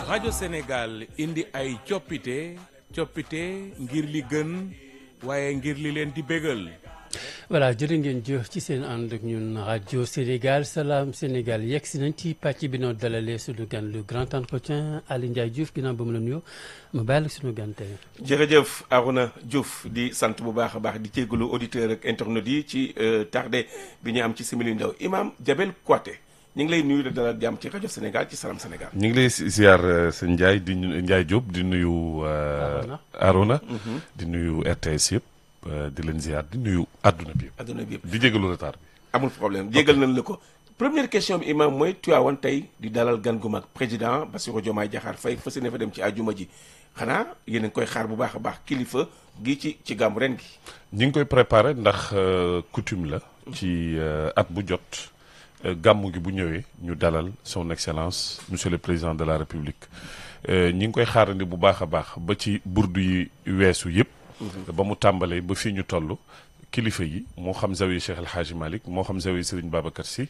rajo Sénégal indi ay coppite coppite ngir li gën waaye ngir li leen di bégal. voilà jërë ngeen jëf ci seen ànd ak ñun rajo Sénégal salaam Sénégal yegg si nañ ci pàcc bi noo dalalee suñu gan le grand entretien Aly Ndiaye Diouf ginnaaw ba mu la nuyoo ma bàyyi la suñu gan tey. jërëjëf Arouna Diouf di sant bu baax a baax di jégalu auditeur ak internet yi ci tardé bi ñu am ci simili ndaw Imam Jabel Kouaté ñu ngi lay nuyu de dalal jàmm ci rajo Sénégal ci salaam Sénégal. ñu ngi lay ziar sëñ Ndiaye di Ndiaye Diop di nuyu. Arouna di nuyu RTS yëpp. di leen ziar di nuyu adduna bi yëpp. adduna bi yëpp di jégalu retard bi. amul problème jégal nañ la ko. première question bi imam mooy Tivaouane tey di dalal gan gu mag président Bassirou Diomaye Diakhar Faye fas yéene fa dem ci àjjuma ji xanaa yéen a ngi koy xaar bu baax a baax kilifa gi ci ci gàmmu ren gi. ñi ngi koy préparé ndax coutume la. ci at bu jot. gàmmu gi bu ñëwee ñu dalal son excellence monsieur le président de la république ñi ngi koy xaarandi bu baax a baax ba ci burdu yi weesu yëpp. ba mu tàmbalee ba fii ñu toll kilifa yi moo xam zawiya Cheikh El Hadji Malick moo xam zawiya Serigne Babacar Sy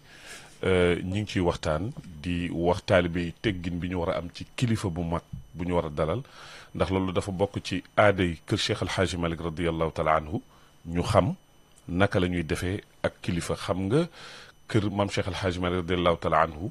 ñi ngi ciy waxtaan di wax taalibe yi teggin bi ñu war a am ci kilifa bu mag bu ñu war a dalal ndax loolu dafa bokk ci aaday kër Cheikh El Hadji Malick radiallahu taala anhu ñu xam naka la ñuy defee ak kilifa xam nga kër maam Cheikh El Hadji Malick radiallahu taala anhu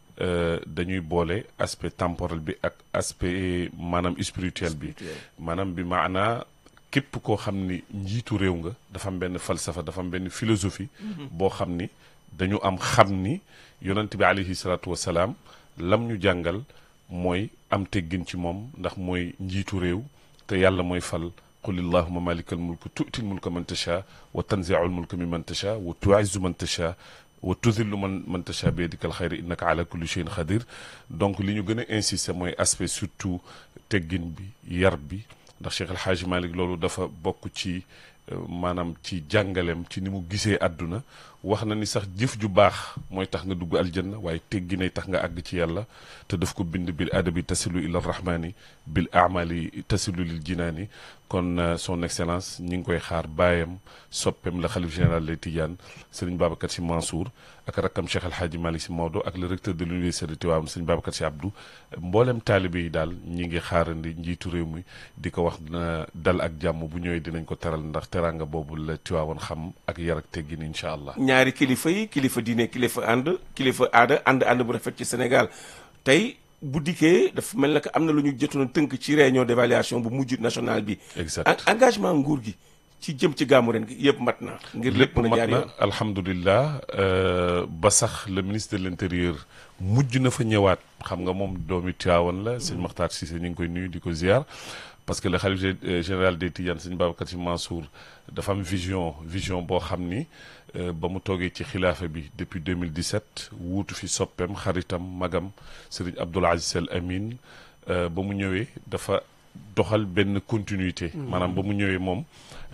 dañuy boole aspect temporel bi ak aspect maanaam spirituel bi maanaam bi maanaa képp koo xam ni njiitu réew nga dafa am benn falsafa dafa am benn philosophie boo xam ni dañu am xam ni yonent bi alayhi salaatu wasalaam lam ñu jàngal mooy am teggin ci moom ndax mooy njiitu réew te yàlla mooy fal qul illahuma malikal mulk tu'til mulka man tasha wa tanzi'ul mulka mimman tasha wa tu'izzu man tasha wa tudillu man man tasha bi yadikal xayri innaka ala kulli shay'in xadir donc li ñu gën a insister mooy aspect surtout teggin bi yar bi ndax Cheikh El Hadji Malick loolu dafa bokk ci maanaam ci jàngaleem ci ni mu gisee àdduna wax na ni sax jëf ju baax mooy tax nga dugg aljanna waaye tegginay tax nga àgg ci yàlla te daf ko bind bil adabi tasilu ila rahmani bil amali tasilu lil jinaani kon son excellence ñi ngi koy xaar baayam soppeem la xalif général lay Tidiane sëriñ Babacar Sy Mansour ak rakkam Cheikh El Hadji Malick Sy Maodo ak le recteur de l'université de Tivaouane sëriñ Babacar Sy Abdou mboolem taalibe yi daal ñi ngi xaarandi njiitu réew mi di ko wax na dal ak jàmm bu ñëwee dinañ ko teral ndax teranga boobu la Tivaouane xam ak yar ak teggin incha allah. ñaari kilifa yi kilifa diine kilifa ànd kilifa aada ànd ànd bu rafet ci Sénégal tey bu dikkee dafa mel na que am na lu ñu jotoon tënk ci réunion d'évaluation bu mujj national bi. exact engagement nguur gi ci jëm ci gàmmu ren gi yëpp mat na. ngir lépp mën a jaar yoon alhamdulilah ba sax le ministre de l'intérieur mujj na fa ñëwaat xam nga moom doomi Tivaouane la sëñ Makhtar Cissé ñu ngi koy nuyu di ko ziar. parce que le khalife général des Tidianes sëñ Babacar Sy Mansour dafa am vision vision boo xam ni ba mu toogee ci xilaafa bi depuis 2017 wuutu fi soppeem xaritam magam Serigne Abdoul Aziz Al Amin ba mu ñëwee dafa doxal benn continuité maanaam ba mu ñëwee moom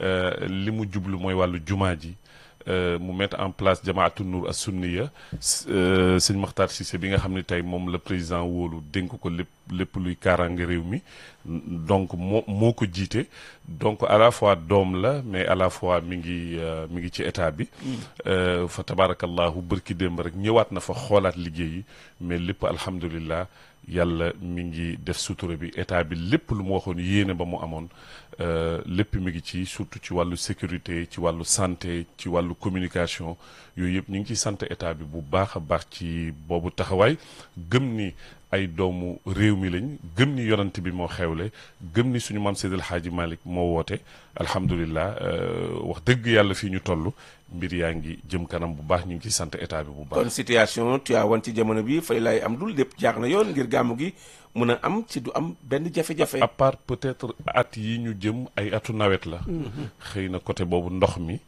li mu jublu mooy wàllu jumaa ji mu mettre en place jamaatu nur as sunniya sëñ Makhtar Cissé bi nga xam ne tey moom la président wóolu dénk ko lépp lépp luy kaaraange réew mi donc moo moo ko jiite donc à la fois doom la mais à la fois mi ngi mi ngi ci état bi fa tabarakallahu bërki démb rek ñëwaat na fa xoolaat liggéey yi mais lépp alhamdulillah yàlla mi ngi def sutura bi état bi lépp lu mu waxoon yéene ba mu amoon lépp mi ngi ci surtout ci wàllu sécurité ci wàllu santé ci wàllu communication yooyu yëpp ñu ngi ciy sant état bi bu baax a baax ci boobu taxawaay gëm ni ay doomu réew mi lañ gëm ni yonant bi moo xewle gëm ni suñu maam Seydil Hadji Malick moo woote alhamdulilah wax dëgg yàlla fii ñu toll mbir yaa ngi jëm kanam bu baax ñu ngi ciy sant état bi bu baax. kon situation Tivaouane ci jamono bi fay lay am dul lépp jaax na yoon ngir gàmmu gi mun a am ci du am benn jafe-jafe. à part peut-être at yi ñu jëm ay atu nawet la. xëy na côté boobu ndox mi.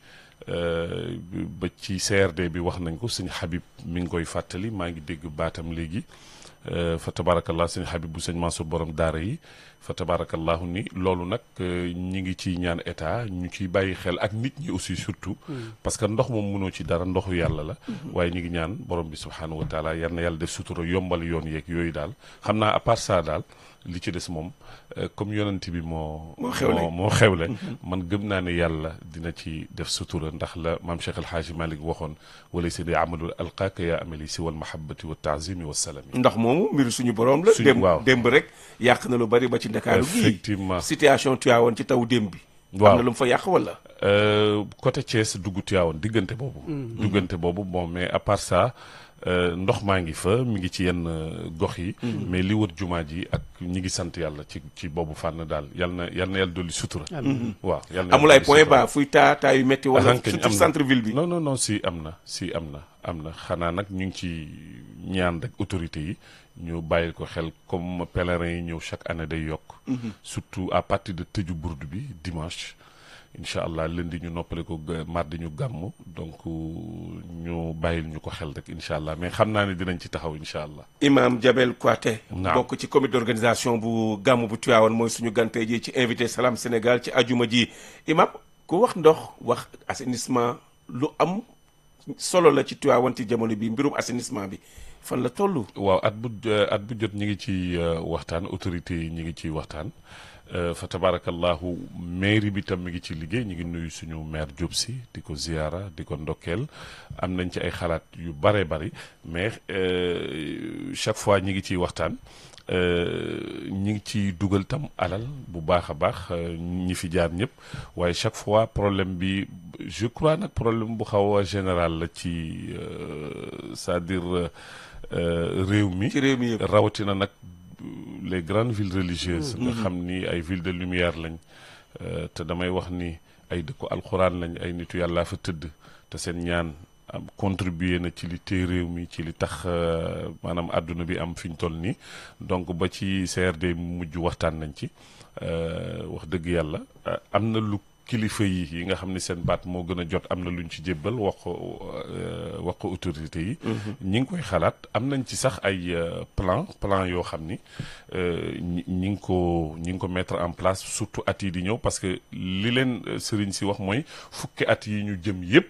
ba ci CRD bi wax nañ ko sëñ Habib mi ngi koy fàttali maa ngi dégg baatam léegi fa tabarakallah sëñ Habib bu sëñ Mansour borom daara yi fa tabarakallahu ni loolu nag ñi ngi ciy ñaan état ñu ciy bàyyi xel ak nit ñi aussi surtout parce que ndox moom mënoo ci dara ndoxu yàlla la waaye ñi ngi ñaan borom bi subhanahu wa taala yal na yàlla def sutura yombal yoon yeeg yooyu daal xam naa à part ça daal li ci des moom euh, comme yonent bi moo Moo xewle. moo xewle man gëm naa ne yàlla dina ci def sutura ndax la maam Cheikh El Hadji Malick waxoon wala si di amalul alqaaka yaa amali si wal mahabbati wa taazimi wa salami ndox moomu mbiru suñu borom la. Suñu- démb waaw. démb rek yàq na lu bari ba ci ndakaaru gii. Effectivement. situation Tivaouane ci taw démb bi. Waaw. am na lu mu fa yàq wala. Euh, côté Thiès dugg Tivaouane diggante boobu. diggante boobu bon mais à part ça euh, ndox maa ngi fa mi ngi ci yenn euh, gox yi. mais li wër jumaa ji ak ñi ngi sant yàlla ci ci boobu fànn daal yal na yal na yàlla dolli sutura. waaw yal na amul yàlla ay dolli point sutura. bas fuy taa taa yu metti wala Ahankañ surtout am na. centre ville bi. non non non si am na si am na am na xanaa nag ñu ngi ci ñaan rek autorités yi ñu bàyyil ko xel comme pèlerins yi ñëw chaque année day yokk. surtout à partir de tëju burdu bi dimanche. incha allah lundi ñu noppale ko ga- mardi ñu gàmm donc ñu bàyyil ñu ko xel rek incha allah mais xam naa ne dinañ ci taxaw incha allah. Imam Jabel Kouaté. Naam. bokk ci comité d'organisation bu gàmm bu Tivaouane mooy suñu gante ji ci invité Salam Sénégal ci ajuma ji imam ku wax ndox wax assainissement lu am solo la ci Tivaouane ci jamono bi mbirum assainissement bi fan la toll. waaw at bu at bu jot ñi ngi ci euh, waxtaan autorités yi ñi ngi ci waxtaan euh, fa tabarakallahu mairie bi tam mi ngi ci liggéey ñi ngi nuyu suñu maire Diop si di ko ziyaara di ko ndokkeel am nañ ci ay xalaat yu bare bari mais euh, chaque fois ñi ngi ciy waxtaan euh, ñi ngi ciy dugal tam alal bu baax a baax euh, ñi fi jaar ñëpp waaye chaque fois problème bi je crois nag problème bu xaw a général la ci euh, c'est-à-dire euh, euh, réew mi ci réew mi yëpp. rawatina nag les grandes villes religieuses nga xam ni ay villes de lumière lañ euh, te damay wax ni ay dëkku alxuraan lañ ay nitu yàllaa fa tëdd te seen ñaan am contribuer na ci li téye réew mi ci li tax euh, maanaam àdduna bi am fi ñu toll nii donc ba ci CRD mujj waxtaan nañ ci euh, wax dëgg yàlla euh, am na lu kilifa yi yi nga xam ni seen baat moo gën a jot am na luñ ci jébbal wax ko euh, wax ko autorité yi ñi ngi koy xalaat am nañ ci sax ay euh, plan plan yoo xam ni euh, ñi ñi ngi ko ñi ngi ko mettre en place surtout at yi di ñëw parce que li leen euh, sëriñ si wax mooy fukki at yi ñu jëm yépp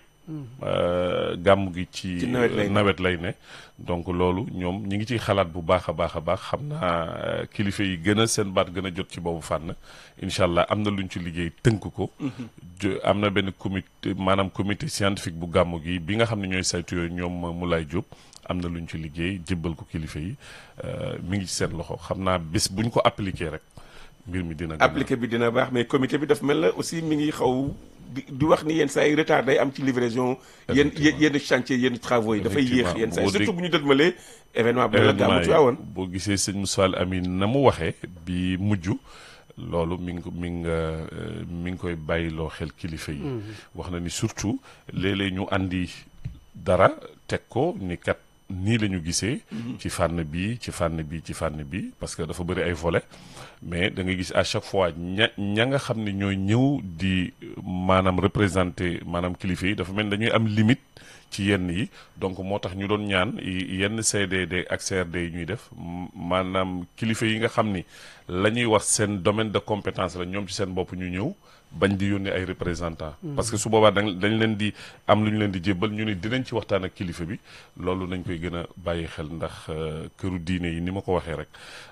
euh, gàmm gi ci Ci nawet lay ne. nawet lay ne donc loolu ñoom ñi ngi ciy xalaat bu baax a baax a baax xam naa euh, kilifa yi gën a seen baat gën a jot ci boobu fànn incha allah am na luñ ci liggéey tënk ko. jo- am na benn comité maanaam comité scientifique bu gàmmu gi bi nga xam ne ñooy saytu yooyu ñoom Moulay Diop am na luñ ci liggéey jébbal ko kilifa yi euh, mi ngi ci seen loxo xam naa bés buñ ko appliqué rek mbir mi dina. gën a- appliqué bi dina baax mais comité bi daf mel na aussi mi ngi xaw di di wax ni yenn saa yi retard day am ci livraison yenn Effectivement. yenn chantier yenn travaux yi dafay yéex yenn saa yi Boo dégg- surtout bu ñu dëdmalee événement bi la gàmmu événement Tivaouane yi boo gisee sëñ Moussa Amine na mu waxee bi mujj loolu mi ngi ko mi ngi euh, mi ngi koy bàyyiloo xel kilifa yi. wax na ni surtout léeg-léeg ñu andi dara teg ko ni kat nii la ñu gisee. ci fànn bi ci fànn bi ci fànn bi parce que dafa bëri ay volets mais da nga gis à chaque fois ña ña nga xam ne ñooy ñëw di maanaam représenter maanaam kilifa yi dafa mel ni dañuy am limite. ci yenn yi donc moo tax ñu doon ñaan y- yenn CDD ak CRD yi ñuy def m- maanaam kilifa yi nga xam ni la ñuy wax seen domaine de compétence la ñoom ci seen bopp ñu ñëw bañ di yónnee ay représentants. parce que su boobaa dañ dañ leen di am lu ñu leen di jébbal ñu ne dinañ ci waxtaan ak kilifa bi loolu nañ koy gën a bàyyi xel ndax euh, këru diine yi ni ma ko waxee rek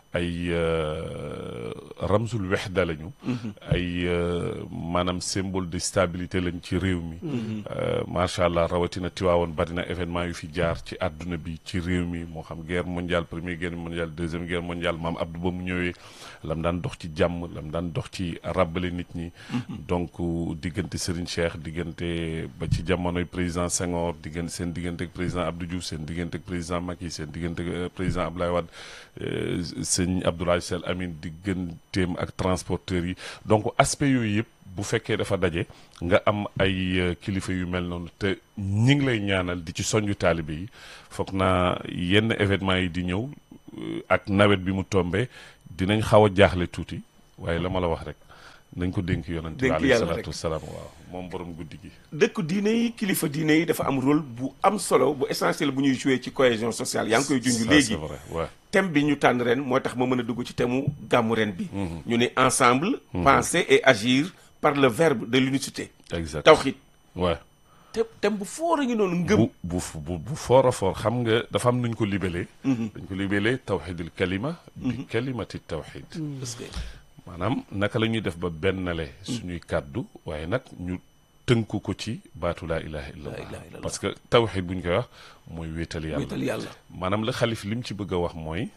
ay euh, ramzul wexda lañu. ay euh, maanaam symbole de stabilité lañ ci réew mi. Euh, macha allah rawatina Tiwaawoon bari na événement yu fi jaar ci àdduna bi ci réew mi moo xam guerre mondiale première guerre mondiale deuxième guerre mondiale maam Abdou ba mu ñëwee lam daan dox ci jàmm lam daan dox ci ràbbale nit ñi. donc diggante Serigne Cheikh diggante ba ci jamonoy président Senghor diggante seen diggante ak président Abdou Diouf seen diggante ak président Macky seen diggante ak président Abdoulaye Wade euh, sëñ Abdoulaye Sall Amin digganteem ak transporteurs yi donc aspect yooyu yëpp. bu fekkee dafa daje nga am ay euh, kilifa yu mel noonu te ñi ngi lay ñaanal di ci soñju taalibe yi foog naa yenn événement yi di ñëw euh, ak nawet bi mu tombé dinañ xaw a jaaxle tuuti waaye la ma la wax rek nañ ko dénk yonent bi Dénk alayhi yàlla salaatu rek. wasalaam waaw moom borom guddi gi dëkk diine yi kilifa diine yi dafa am rôle bu am solo bu essentiel bu ñuy joué ci cohésion sociale yaa ngi koy junj Ça, léegi c'est vrai ouais. thème bi ñu tànn ren moo tax ma mën a dugg ci thème mu gàmmu ren bi ñu ne ensemble penser et agir par le verbe de l'unicité exact tawxid ouais te thème bu foor a ngi noonu ngëm bu bu bu bu foor a foor xam nga dafa am nuñ ko libellé dañ ko libellé tawxidul kalima bi kalimati tawxid parce que maanaam naka la ñuy def ba bennale suñuy kàddu waaye nag ñu tënku ko ci baatu laa ilaha ilaha illallah illallah. parce que tawxid bu ñu koy wax mooy wéetal yàlla wéetal yàlla maanaam la xalif li mu ci bëgg a wax mooy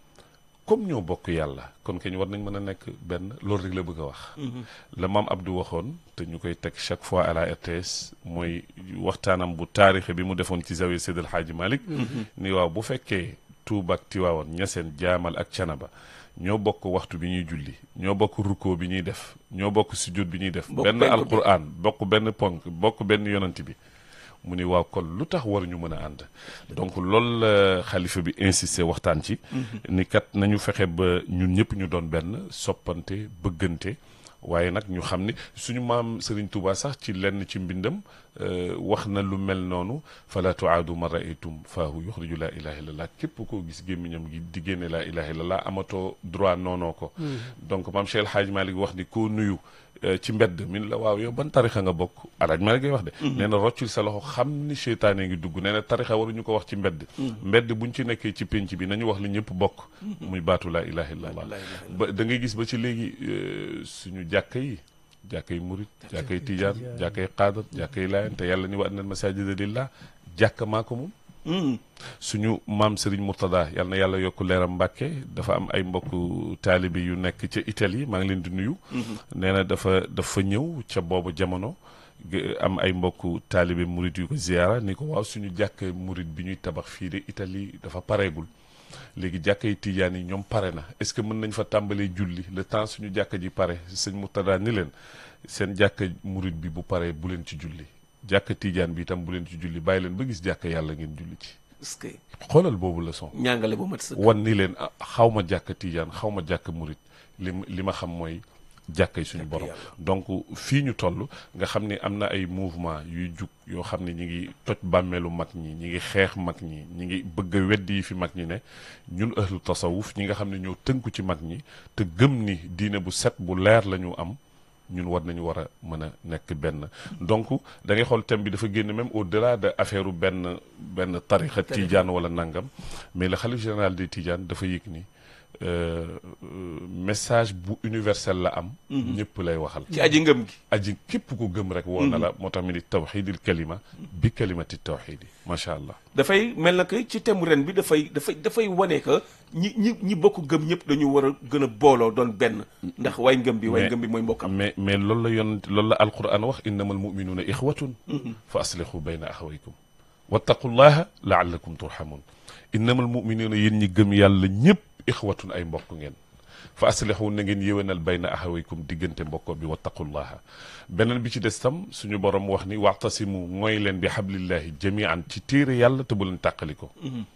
comme ñoo bokk yàlla kon kañ war nañ mën a nekk benn loolu rek la bëgg a wax la maam Abdou waxoon te ñu koy teg chaque fois à la RTS mooy waxtaanam bu taarixe bi mu defoon ci zawiya Seydil Hadji Malick ni waaw bu fekkee Tuuba ak Tiwaawoon ñaseen jaamal ak canaba ñoo bokk waxtu bi ñuy julli ñoo bokk rukkoo bi ñuy def ñoo bokk sujjóot bi ñuy def Bokk benn penku bi. alquran bokk benn ponk bokk benn yonant bi mu ni waaw kon lu tax waruñu mën a ànd donc loolu la xalifa bi insisté waxtaan ci ni kat nañu fexe ba ñun ñëpp ñu doon benn soppante bëggante waaye nag ñu xam ni suñu maam Serigne Touba sax ci lenn ci mbindam euh, wax na lu mel noonu fala tuaadu ma raaytum faahu yuxriju laa ilaha illallah képp koo gis gémmiñam gi di génne laa ilaha illallah amatoo droit noonoo ko donc maam Cheikh El Hadj Malick wax ni koo nuyu euh, ci mbedd min la waaw yow ban tarixa nga bokk alaaj Malick ngay wax de nee na roccul sa loxo xam ni seytaane ngi dugg nee na tarixa waruñu ko wax ci mbedd mbedd buñ ci nekkee ci pénc bi nañu wax li ñëpp bokk muy baatu laa ilaha illallah laa ilaha ba da ngay gis ba ci léegi euh, suñu jàkka yi jàkka yi murit jàkka yi tijaan jàkka yi xaadar jàkka yi laayeen te yàlla ni wa annal masajida lillah jàkka maa ko moom Mhm. suñu maam Serigne Mourtada yal na yàlla yokk leeram Mbàkke dafa am ay mbokku taalibe yu nekk ca Italie maa ngi leen di nuyu. nee na dafa dafa ñëw ca boobu jamono ge- am ay mbokku taalibe murit yu ko ziyaara ni ko waaw suñu jàkk murit bi ñuy tabax fii de Italie dafa pareegul. léegi jàkka yi tijaan yi ñoom pare na est-ce que mën nañ fa tàmbalee julli le temps suñu jàkka ji pare sëñ Mourtada ni leen seen jàkka murit bi bu paree bu leen ci julli jàkka tijaan bi itam bu leen ci julli bàyyi leen ba gis jàkka yàlla ngeen julli ci. parce que xoolal boobu leçon ñàngale bu mat sëkk wan ni leen ah, xaw ma jàkk tijaan xaw ma jàkk murit li ma- li ma xam mooy jàkkay suñu borom yàlla. donc fii ñu toll nga xam ni am na ay mouvement yuy jug yoo xam ne ñi ngi toj bàmmeelu mag ñi ñi ngi xeex mag ñi ñi ngi bëgg a weddi yi fi mag ñi ne ñun ahlu tasawuf ñi nga xam ne ñoo tënku ci mag ñi te gëm ni diine bu set bu leer la ñu am ñun war nañu war a mën a nekk benn donc da ngay xool thème bi dafa génn même au delà de affaire u benn benn tarixa tijaan wala nangam mais le xalif général des tijaan dafa yëg ni euh, euh, message bu universel la am ñëpp lay waxal ci aji ngëm gi aji képp ku gëm rek woo na la moo tax mi ni tawxidil kalima bi kalimati tawxidi macha allah dafay mel na que ci thème ren bi dafay dafay dafay wane que ñi ñi ñi bokk gëm ñëpp dañu war a gën a booloo doon benn ndax way ngëm bi way Mais- ngëm bi mooy mbokkam mais mais loolu la yonent loolu la alquran wax innama almuminuuna ixwatun fa aslihu bayna axawaykum wattaqullaha laallakum turhamun innama almuminuuna yéen ñi gëm yàlla ñëpp ixwatun ay mbokk ngeen fa aslihu na ngeen yéwénal bayna axawaykum diggante mbokko bi wattaqullaha beneen bi ci des tam suñu borom wax ni waxtasimu mooy leen bi xablillahi jamian ci téere yàlla te bu leen tàqali ko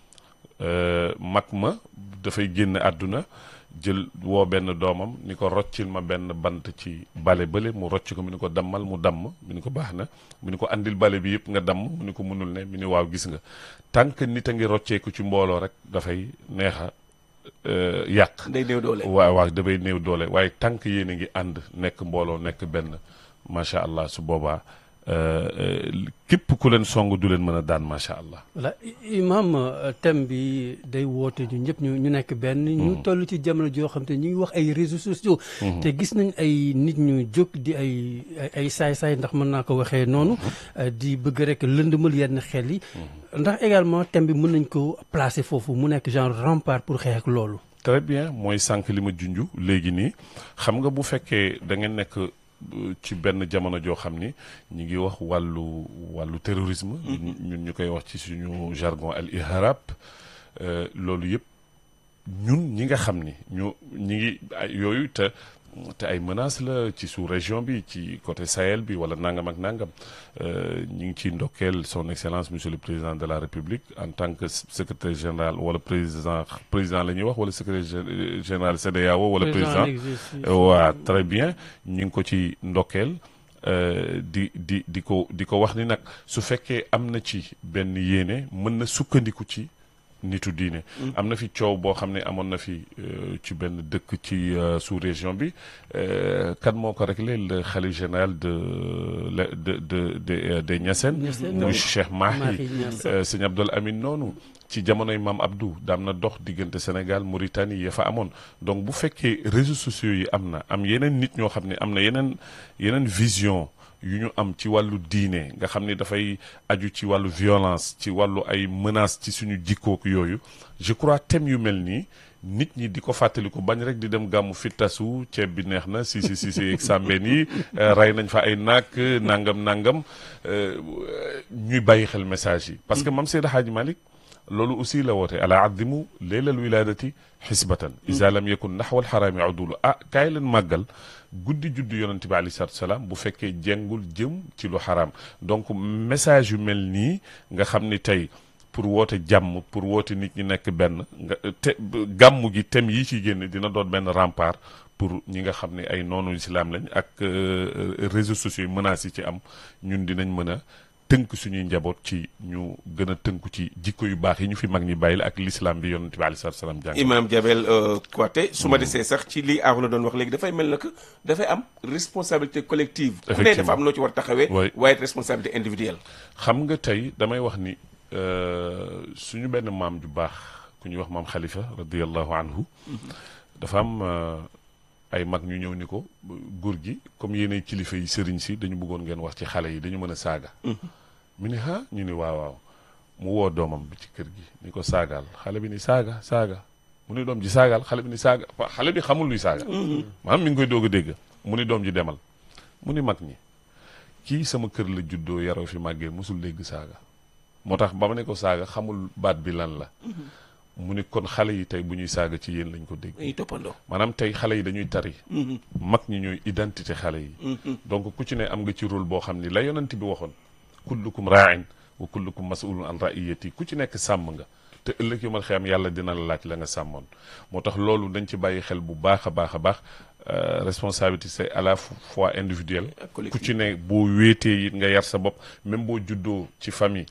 mag ma dafay génn àdduna jël woo benn doomam ni ko roccil ma benn bant ci bale bële mu rocc ko mu ni ko dammal mu damm mu ni ko baax na mu ni ko andil bale bi yëpp nga damm mu ni ko mënul ne mu ni waaw gis nga tant que nit a ngi rocceeku ci mbooloo rek dafay neexa euh, yàq day néew doole waaw waaw dafay néew doole waaye tànk yéen a ngi ànd nekk mbooloo nekk benn macha allah su boobaa euh, euh, képp ku leen song du leen mën a daan macha allah. voilà i- imam euh, thème bi day woote ñu ñëpp ñu ñu nekk benn. ñu toll ci jamono joo xam te ñu ngi wax ay réseaux sociaux. te gis nañ ay nit ñu jóg di ay ay- ay saay-saay ndax mën naa ko waxee noonu. euh, di bëgg rek lëndëmal yenn xel yi. ndax également thème bi mën nañ ko placer foofu mu nekk genre rempart pour xeex ak loolu. très bien mooy sànq li ma junj léegi nii xam nga bu fekkee da ngeen nekk euh, ci benn jamono joo xam ni ñi ngi wax wàllu wàllu terrorisme. ñun ñu koy wax ci suñu jargon al iharab euh, loolu yëpp ñun ñi nga xam ni ñu ñi ngi ay yooyu te te ay menaces la ci sous région bi ci côté Sahel bi wala nangam ak nangam euh, ñi ngi ciy ndokkeel son excellence monsieur le président de la république en tant que secrétaire général wala président président la ñuy wax wala secrétaire gé- général CEDEAO wala président waa très bien ñu ngi ko ci ndokkeel euh, di di di ko di ko wax ni nag su fekkee am na ci benn yéene mën na sukkandiku ci nitu diine am na fi coow boo xam ne amoon na fi euh, ci benn dëkk ci euh, sous région bi euh, kan moo ko réglé le khalife général de le- de de de des Niassène Niassène, muy oui. Cheikh Mahi Mahi Niass. euh, sëñ Abdul Amin noonu ci jamonoy maam Abdou daam na dox diggante Sénégal Mauritanie ya fa amoon donc bu fekkee réseaux sociaux yi am na am yeneen nit ñoo xam ne am na yeneen yeneen vision yu ñu am ci wàllu diine nga xam ni dafay aju ci wàllu violence ci wàllu ay menaces ci suñu jikkook yooyu je crois thème yu mel nii nit ñi di ko fàttaliku bañ rek di dem gàmmu fittasu ceeb bi neex na si si si si ak sàmbeen yi euh, rey nañ fa ay naak nangam nangam euh, ñuy bàyyi xel message yi parce que mam Seydi Hadji Malick loolu aussi la woote ala addimu leelal wiladati xisbatan isa lam yakun naxwal xaraami udulu ah kaay leen màggal guddi juddu yonente bi alei salatu salaam bu fekkee jengul jëm ci lu xaraam donc message yu mel nii nga xam ni tey pour woote jàmm pour woote nit ñi nekk benn nga te gàmmu gi thème yi ci génn dina doon benn rempart pour ñi nga xam ne ay noonu islam lañ ak euh, réseaux sociaux yi menaces yi ci am ñun dinañ mën a tënk suñuy njaboot ci ñu gën a tënku ci jikko yu baax yi ñu fi mag ñi bàyyil ak l'islam bi yonent bi aleyhi salaatu salaam jàng Imam Jabel euh, Kouaté su ma desee sax ci lii aaru la doon wax léegi dafay mel na que dafay am responsabilité collective ku ne dafa Effectivement. am noo ci war taxawee Oui. waaye responsabilité individuelle xam nga tey damay wax ni euh, suñu benn maam ju baax ku ñuy wax maam xalifa radiallahu anhu dafa am euh, ay mag ñu ñëw ni ko góor gi comme yéenay kilifa yi sëriñ si dañu bëggoon ngeen wax ci xale yi dañu mën a saaga mu ni ha ñu ni waaw waaw mu woo doomam bi ci kër gi ni ko saagaal xale bi ni saaga saaga mu ni doom ji saagaal xale bi ni saaga wa- xale bi xamul luy saaga maanaam mi ngi koy doog a dégg mu ni doom ji demal mu ni mag ñi kii sama kër la juddoo yaroo fi màggee mosul dégg saaga moo tax ba ma ne ko saaga xamul baat bi lan la mu ni kon xale yi tey bu ñuy saaga ci yéen lañ ko dégg dañuy toppandoo maanaam tey xale yi dañuy tari mag ñi ñooy identité xale yi donc ku ci ne am nga ci rôle boo xam ni la yonent bi waxoon kullukum raain wa kullukum masulun an raiyati ku ci nekk sàmm nga te ëllëg yu mal xiyam yàlla dina la laaj la nga sàmmoon moo tax loolu dañ ci bàyyi xel bu baax a baax a baax euh, responsabilité c'est à la fois individuelle Ak ku collective. ci ne boo wéetee it nga yar sa bopp même boo juddoo ci famille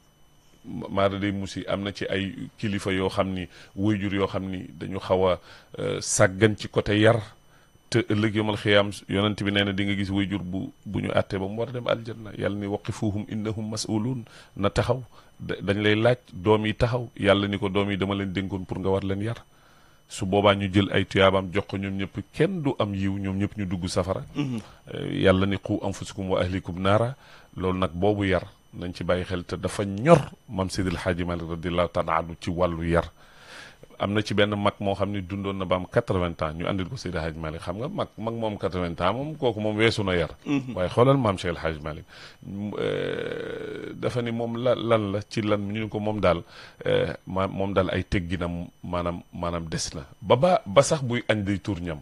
maara day musi am na ci ay kilifa yoo xam ni waajur yoo xam ni dañu xaw a euh, sàggan ci côté yar te ëllëg yomal xiyaam yonent bi nee na di nga gis waajur bu bu ñu àttee ba mu war a dem aljanna yàlla ni waqifuhum innahum mas'uluun na taxaw da- dañ lay laaj doom yi taxaw yàlla ni ko doom yi dama leen dénkoon pour nga war leen yar su boobaa ñu jël ay tuyaabaam jox ko ñoom ñëpp kenn du am yiw ñoom ñëpp ñu dugg safara Euh, yàlla ni qu anfusakum wa ahlikum naara loolu nag boobu yar nañ ci bàyyi xel te dafa ñor mam Seydil Hadji Malick radiallahu taala anhu ci wàllu yar am na ci benn mag moo xam ni dundoon na ba am 80 ans ñu andil ko Seydil Hadji Malick xam nga mag mag moom 80 ans moom kooku moom weesu na yar waaye xoolal maam Cheikh El Hadji Malick m- euh, dafa ni moom la lan la ci lan ñu ni ko moom daal euh, ma moom daal ay tegginam maanaam maanaam des na ba ba ba sax buy añ day tur ñam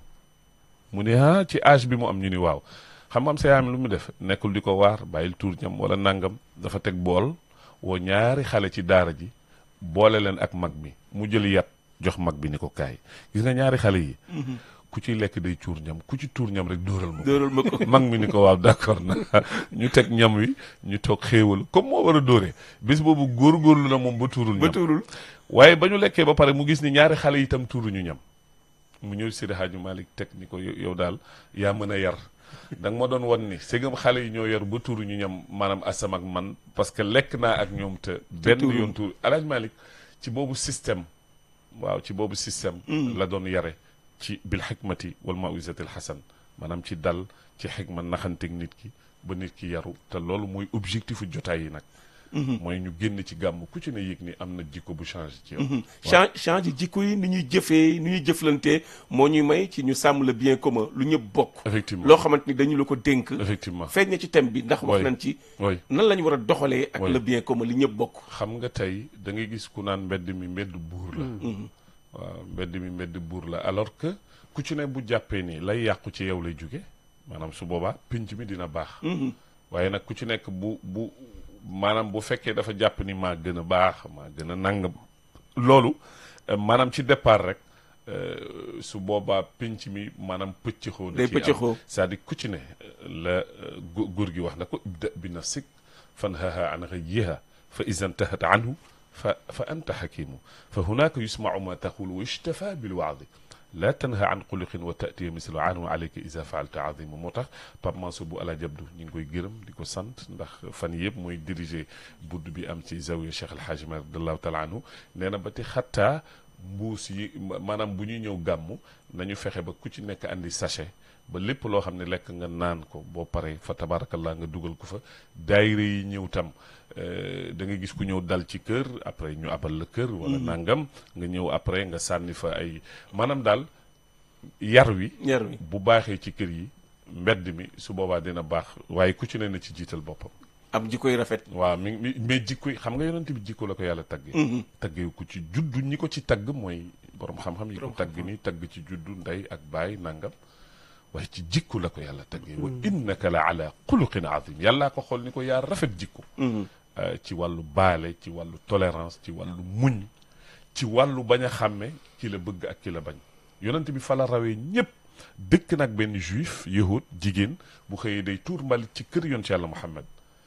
mu ne ah ci âge bi mu am ñu ni waaw xam nga am sa yaam lu mu def nekkul di ko waar bàyyil tuur ñam wala nangam dafa teg bool woo ñaari xale ci daara ji boole leen ak mag mi mu jël yat jox mag bi ni ko kaay gis nga ñaari xale yi ku ciy lekk day tuur ñam ku ci tuur ñam rek dóoral ma ko dóoral ma ko mag mi ni ko waaw d'accord na ñu teg ñam wi ñu toog xéewal comme moo war a dóoree bis boobu góorgóorlu na moom ba tuurul ba ñam tuurul waaye ba ñu lekkee ba pare mu gis ni ñaari xale yi itam tuuruñu ñam mu ñëw Seydi Hadji Malick teg ni ko yow yow daal yaa mën a yar da nga ma doon wan ni segam xale yi ñoo yar ba tuuruñu ñam maanaam asam ak man parce que lekk naa ak ñoom te benn tuuru. yoon tuur El Hadji Malick ci boobu système waaw ci boobu système la doon yare ci bil xikmati wal mawisatil xasan maanaam ci dal ci xikma naxanteeg nit ki ba nit ki yaru te loolu mooy objectifu jotaay yi nag mooy ñu génn ci gàmm ku ci ne yëg ni am na jikko bu changé ci yow change change jikko yi ni ñuy jëfee ni ñuy jëflantee moo ñuy may ci ñu sàmm le bien commun lu ñëpp bokk effectivement loo xamante ni dañu la ko dénk effectivement feeñ na ci thème bi ndax wax Oui. nañ ci oui nan la ñu war a doxalee ak Oui. le bien commun li ñëpp bokk xam nga tey da ngay gis ku naan mbedd mi mbedd buur la waaw mbedd mi mbedd buur la alors que ku ci ne bu jàppee ni lay yàqu ci yow lay jóge maanaam su boobaa pinc mi dina baax waaye nag ku ci nekk bu bu maanaam bu fekkee dafa jàpp ni maa gën a baax maa gën a nangam loolu euh, maanaam ci départ rek euh, su boobaa pinc mi maanaam pëccëxoo da Day ciy am. pëccëxoo. c'est-à-dire ku ci ne la euh, gu- góor gi wax na ko ibda bi nafsik fanhaha an ghayyiha fa iza intahat anhu fa fa anta xakimu fa hunaka yusmau ma taqulu wa yustafa bilwaadi la tanha an xuluqin wa tatiya mislu anhu alayka isa faalta azimu moo tax Pape Mansour bu ala jabdu ñu ngi koy gërëm di ko sant ndax fan yëpp mooy diriger budd bi am ci zawiya Cheikh El Hadj Malick radiallahu taala anhu nee na ba ti xattaa mbuus yi maanaam bu ñuy ñëw gàmmu nañu fexe ba ku ci nekk andi sachet ba lépp loo xam ne lekk nga naan ko boo paree fa tabarakallah nga dugal ko fa daayira yi ñëw tam da nga gis ku ñëw dal ci kër après ñu abal la kër wala nangam nga ñëw après nga sànni fa ay maanaam daal yar wi yar wi bu baaxee ci kër yi mbedd mi su boobaa dina baax waaye ku ci ne na ci jiital boppam am jikkoy rafet waaw mi mi mais jikko yi xam nga yonent bi jikko la ko yàlla taggee taggee ko ci juddu ñi ko ci tagg mooy borom xam-xam yi ko tagg ni tagg ci juddu ndey ak baay nangam waaye ci jikko la ko yàlla taggee wa innaka la ala xuluqin azim yàllaa ko xool ni ko yaa rafet jikko ci wàllu baale ci wàllu tolérance ci wàllu muñ ci wàllu bañ a xàmme ki la bëgg ak ki la bañ yonent bi fa la rawee ñépp dëkk nag benn juif yahud jigéen bu xëyee day tuur mbalit ci kër yoon ci yàlla muhammad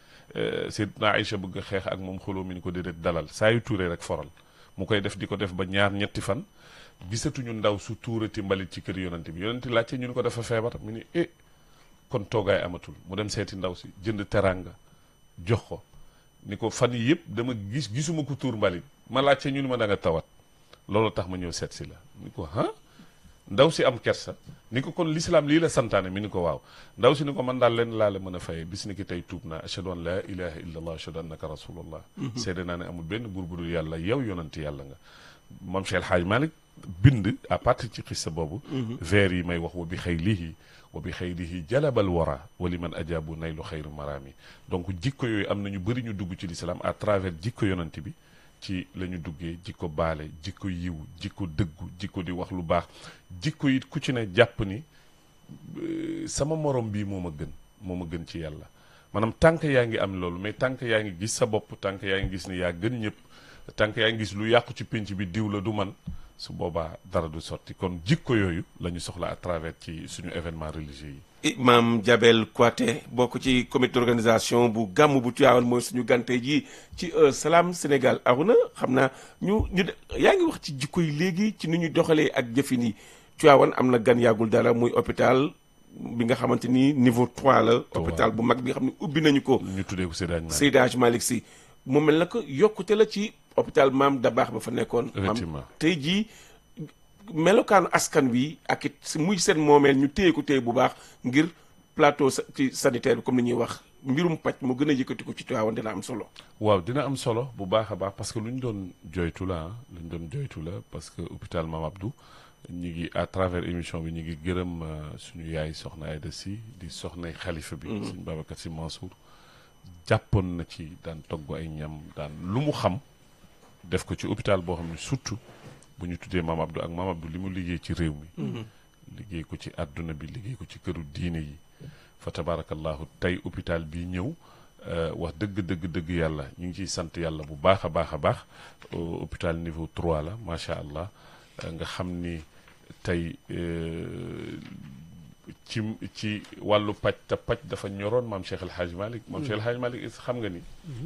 Seydina Aïcha bëgg a xeex ak moom xuloo mi ni ko déedéet dalal saa yu tuuree rek foral mu koy def di ko def ba ñaar ñetti fan gisatuñu ndaw su tuurati mbalit ci kër yonante bi yonante laajte ñu ni ko dafa feebar mu ni eh kon toogaay amatul mu dem seeti ndaw si jënd teranga jox ko ni ko fan yi yëpp dama gis gisuma ko tuur mbalit ma laajte ñu ni ma da nga tawat loolu tax ma ñëw seet si la ni ko ah ndaw si am kersa ni ko kon l'islam lii la santaane mi ni ko waaw ndaw si ni ko man daal leen laa la mën a fayee bis ni ki tey tuub naa ashhadu an laa ilaha illa allah ashhadu annaka rasulullah seede naa ne amul benn buur bu dul yàlla yow yonanti yàlla nga moom Cheikh El Hadj Malick bind à partir ci xissa boobu vers yi may wax wa bi xaylihi wa bi xaylihi jalabal wara wa li man ajaabu naylu xayru maraami donc jikko yooyu am na ñu bëri ñu dugg ci l'islam à travers jikko yonanti bi ci la ñu duggee jikko baale jikko yiw jikko dëggu jikko di wax lu baax jikko it ku ci ne jàpp ni sama morom bii moo ma gën moo ma gën ci yàlla maanaam tànk yaa ngi am loolu mais tànk yaa ngi gis sa bopp tànk yaa ngi gis ni yaa gën ñëpp tànk yaa ngi gis lu yàqu ci pénc bi diw la du man su boobaa dara du sotti kon jikko yooyu la ñu soxla à travers ci suñu événement religieux yi imam Jabel Kouaté bokk ci comité d'organisation bu gàmm bu Tivaouane mooy suñu gante ji ci Salam Sénégal Aruna xam naa ñu ñu yaa ngi wax ci jikko yi léegi ci ni ñu doxalee ak jëfin yi Tivaouane am na gan yàggul dara muy hôpital bi nga xamante ni niveau 3 la hôpital bu mag bi nga xam ne ubbi nañu ko ñu tuddee ko Seydi Hadji Malick Seydi Hadji Malick Sy mu mel na ko yokkute la ci hôpital maam Dabaax ba fa nekkoon Effectivement. maam tey jii melokaanu askan wi ak it si muy seen moomeel ñu téye ko téye bu baax ngir plateau sa- ci sanitaire bi comme ni ñuy wax mbirum paj mu gën a yëkkati ko ci Tivaouane dina am solo waaw dina am solo bu baax a baax parce que lu ñu doon joytu la ah lu ñu doon joytu la parce que hôpital Mame Abdou ñu ngi à travers émission bi ñu ngi gërëm euh, suñu yaay soxna Aïda Sy di soxnay xalifa bi suñu Babacar Sy Mansour jàppoon na ci daan togg ay ñam daan lu mu xam def ko ci hôpital boo xam ne surtout bu ñu tuddee Mame Abdou ak Mame Abdou li mu liggéey ci réew mi liggéey ko ci àdduna bi liggéey ko ci këru diine yi fa tabarakallahu tey hôpital bi ñëw euh, wax dëgg dëgg dëgg yàlla ñu ngi ciy sant yàlla bu baax a baax a baax euh, hôpital niveau 3 la macha allah euh, nga xam ni tey euh, ci ci wàllu paj te paj dafa ñoroon maam Cheikh El Hadj Malick maam Cheikh El Hadj Malick is xam nga ni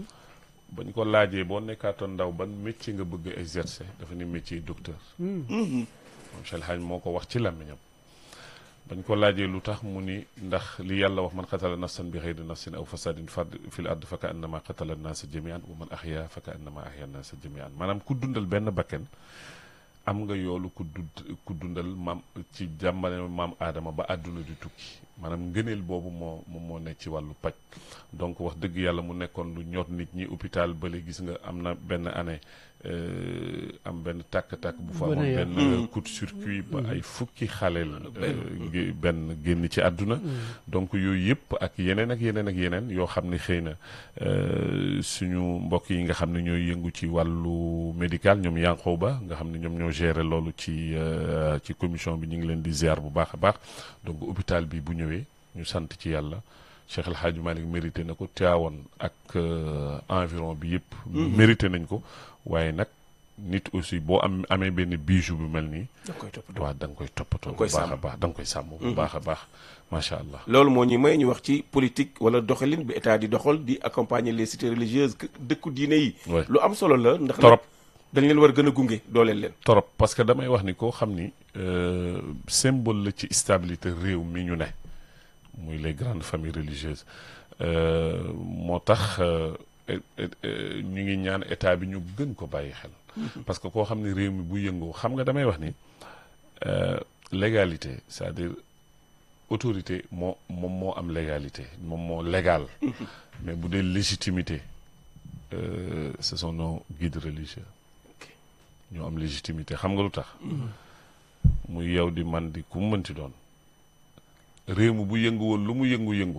bañ ko laajee boo nekkaatoon ndaw ban métier nga bëgg exercer dafa ni métier docteur maam Cheikh El Hadj moo ko wax ci làmmiñam bañ ko laajee lu tax mu ni ndax li yàlla wax man qatala nafsan bi xeyri nafsin aw fasadin fard fil ard fa ka annama qatala naasa jamian wa man ahya fa ka annama ahya naasa jamian maanaam ku dundal benn bakken am nga yoolu ku dund ku dundal maam ci jàmbale maam aadama ba àdduna di tukki maanaam ngëneel boobu moo moom moo nekk ci wàllu paj donc wax dëgg yàlla mu nekkoon lu ñor nit ñi hôpital bële gis nga am na benn année euh, am benn tàkk-tàkk bu fa Bu amoon ne benn coup de circuit ba ay fukki xaleel euh, ngi- benn génn ci àdduna donc yooyu yëpp ak yeneen ak yeneen ak yeneen yoo xam ne xëy na euh, suñu mbokk yi nga xam ne ñooy yëngu ci wàllu médical ñoom yanqoo ba nga xam ne ñoom ñoo gérer loolu ci euh, ci commission bi ñu ngi leen di ziar bu baax a baax donc hôpital bi bu ñëwee ñu sant ci yàlla Cheikh El Hadj Malick mérité na ko Tivaouane ak euh, environ bi yëpp mérité nañ ko waaye nag nit aussi boo am amee benn bijou bu mel nii da koy toppatoo waaw da nga koy toppatoo Da nga koy bu baax a sàmm. baax da nga koy sàmm bu baax a baax macha allah loolu moo ñu may ñu wax ci politique wala doxalin bi état di doxal di accompagner les cités religieuses que- dëkku diine yi Ouais. lu am solo la ndax nag Torop. dañ leen war a gën a gunge dooleel leen torop parce que damay wax ni koo xam ni euh, symbole la ci stabilité réew mi ñu ne muy les grandes familles religieuses euh, moo tax euh, et- et- euh, ñu ngi ñaan état bi ñu gën ko bàyyi xel parce que koo xam ni réew mi bu yëngoo xam nga damay wax ni euh, légalité c'est-à-dire autorité moo moom moo am légalité moom moo légal mais bu dee légitimité euh, ce sont nos guides religieux ñoo am légitimité xam nga lu tax muy yow di man di ku mu mënti doon réew mi bu yëngu woon lu mu yëngu-yëngu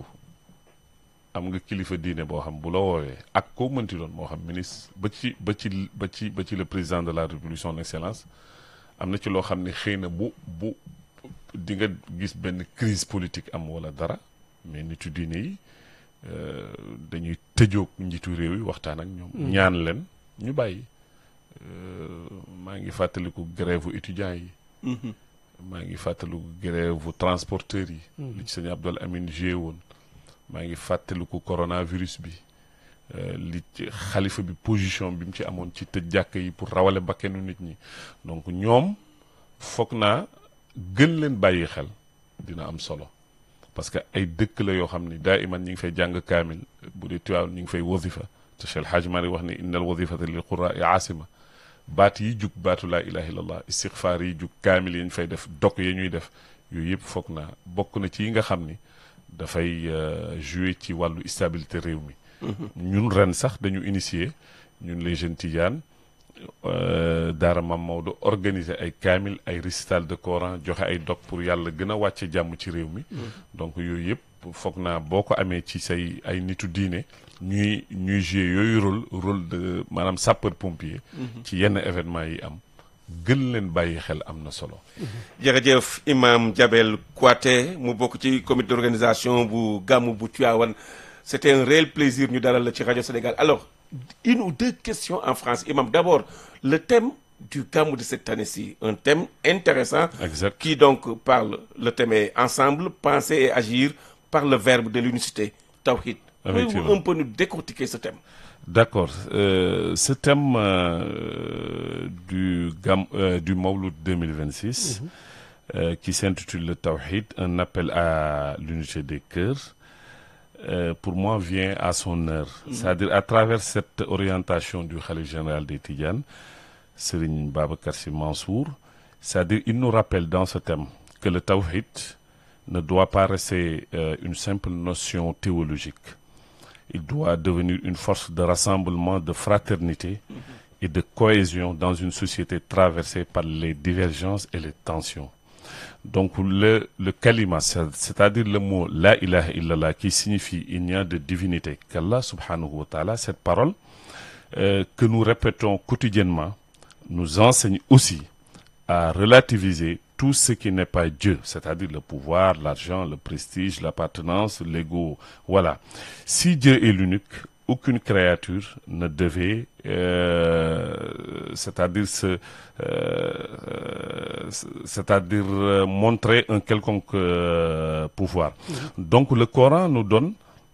am nga kilifa diine boo xam bu la woowee ak koo mënti doon moo xam ministre ba ci ba ci ba ci ba ci le président de la république son excellence am na ci loo xam ne xëy na bu bu di nga gis benn crise politique am wala dara mais nitu diine yi euh, dañuy tëjoog njiitu réew yi waxtaan ak ñoom ñaan leen ñu bàyyi Euh, maa ngi fàttaliku grève étudiants yi maa ngi fàttaliku grève transporteurs yi li ci sëñ Abdoul Amine joué woon maa ngi fàttaliku coronavirus bi euh, li ci xalifa bi position bi mu ci amoon ci tëj jàkk yi pour rawale bakkenu nit ñi donc ñoom foog naa gën leen bàyyi xel dina am solo parce que ay dëkk la yoo xam ni daa iman ñi ngi fay jàng kaamil bu dee Tiwaawan ñi ngi fay wasifa te Cheikh El Hadj Mari wax ni innal wasifata lil qurra'i asima baat yi jug baatu laa ilaha illallah istixfaar yi jug kaamil yi ñu fay def dok yi ñuy def yooyu yëpp foog naa bokk na ci yi nga xam ni dafay euh, jouer ci wàllu stabilité réew mi ñun ren sax dañu initier ñun les jeunes tidianes euh, daara Mam Maodo organiser ay kaamil ay récital de Coran joxe ay dog pour yàlla gën a wàcce jàmm ci réew mi donc yooyu yëpp foog naa boo ko amee ci say ay nitu diine ñuy ñuy jouer yooyu rôle rôle de maanaam sapeur pompier ci yenn événement yi am gën leen bàyyi xel am na solo jërëjëf imam Jabel Kouaté mu bokk ci comité d'organisation bu gàmmu bu Tivaouane c'était un réel plaisir ñu dalal la ci rajo Sénégal alors une ou deux questions en France imam d'abord le thème du gàmmu de cette année-ci un thème intéressant exact qui donc parle le thème est ensemble penser et agir par le verbe de l'unicité tawhid pouvez-vous Effectivement. un peu nous décortiquer ce thème D'accord. Euh, ce thème euh, du, Gam, euh, du Mawlud 2026, euh, qui s'intitule le Tawhid, un appel à l'unité des cœurs, euh, pour moi vient à son heure. C'est-à-dire à travers cette orientation du Khalif général des Tidjanes, Serigne Babacar Sy Mansour, c'est-à-dire il nous rappelle dans ce thème que le Tawhid ne doit pas rester euh, une simple notion théologique il doit devenir une force de rassemblement, de fraternité et de cohésion dans une société traversée par les divergences et les tensions. Donc le, le kalima, c'est- c'est-à-dire le mot la ilaha illallah qui signifie il n'y a de divinité qu'Allah subhanahu wa ta'ala, cette parole euh, que nous répétons quotidiennement nous enseigne aussi à relativiser tout ce qui n'est pas Dieu, c'est-à-dire le pouvoir, l'argent, le prestige, l'appartenance, l'ego. Voilà. Si Dieu est l'unique, aucune créature ne devait, euh, c'est-à-dire se, euh, euh, c'est-à-dire euh, montrer un quelconque euh, pouvoir. Donc le Coran nous donne,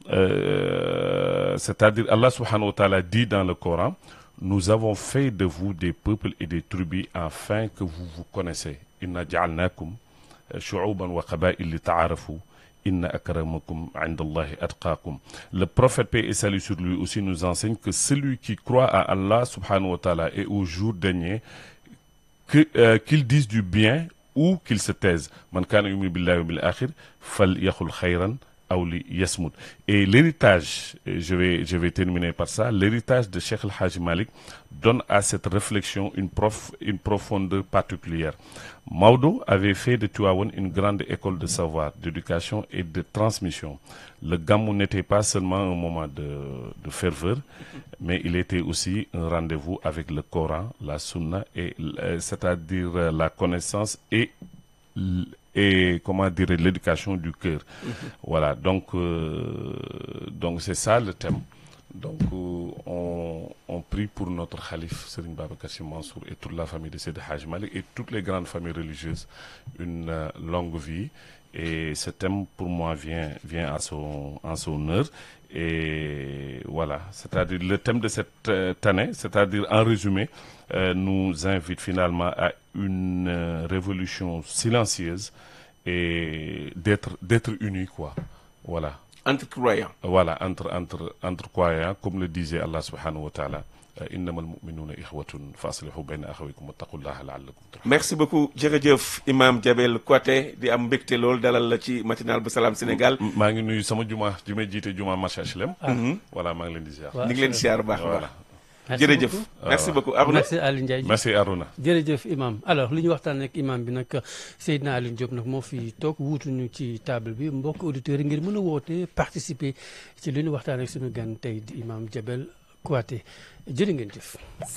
euh, c'est-à-dire Allah subhanahu wa ta'ala dit dans le Coran, nous avons fait de vous des peuples et des tribus afin que vous vous connaissez. Inna ja'alnakum shu'uban wa qaba'il li ta'arafu. Inna akramakum 'indallahi atqakum. Le prophète paix et salut sur lui aussi nous enseigne que celui qui croit à Allah subhanahu wa ta'ala et au jour dernier que, euh, qu'il dise du bien ou qu'il se taise. Man kana yu'minu billahi wa bil akhir falyaqul khayran aw li yasmut. Et l'héritage, et je vais, je vais terminer par ça, l'héritage de Cheikh El-Hajj Malik donne à cette réflexion une, prof, une profondeur particulière. Maudo avait fait de Tuawan une grande école de savoir, d'éducation et de transmission. Le Gamou n'était pas seulement un moment de, de ferveur, mais il était aussi un rendez-vous avec le Coran, la Sunna, et, euh, c'est-à-dire euh, la connaissance et l- et comment dire l'éducation du cœur. Voilà, donc euh, donc c'est ça le thème. donc euh, on on prie pour notre khalife Serigne Babacar Sy Mansour et toute la famille de Seydi Hadj Malick et toutes les grandes familles religieuses une euh, longue vie et ce thème pour moi vient vient à son en son heure et voilà c'est-à-dire le thème de cette euh, année c'est-à-dire en résumé euh, nous invite finalement à une euh, révolution silencieuse et d'être d'être unis quoi voilà entre croyants voilà entre entre entre croyants comme le disait Allah subhanahu wa ta'ala innamal mu'minuna ikhwatun fa aslihu bayna akhawaykum wattaqullaha la'allakum turhamun merci beaucoup jërëjëf imam Jabel Kouaté di am mbégte lool dalal la ci matinal bu Salam Sénégal maa ngi nuyu sama juma ji may jiite juma marché HLM voilà maa ngi leen di ziar Waaw. ñu ngi leen siyaar bu baax a voilà baax jërëjëf merci beaucoup Arouna merci Aliou Ndiaye merci Aruna jërëjëf imam alors li ñu waxtaan ak imam bi nag Seydina Aliou Diop nag moo fi toog wuutuñu ci table bi mbokk auditeurs yi ngir mën a woote participer ci li ñu waxtaan ak suñu gan tey di imam Jabel Kouaté jërë ngeen jëf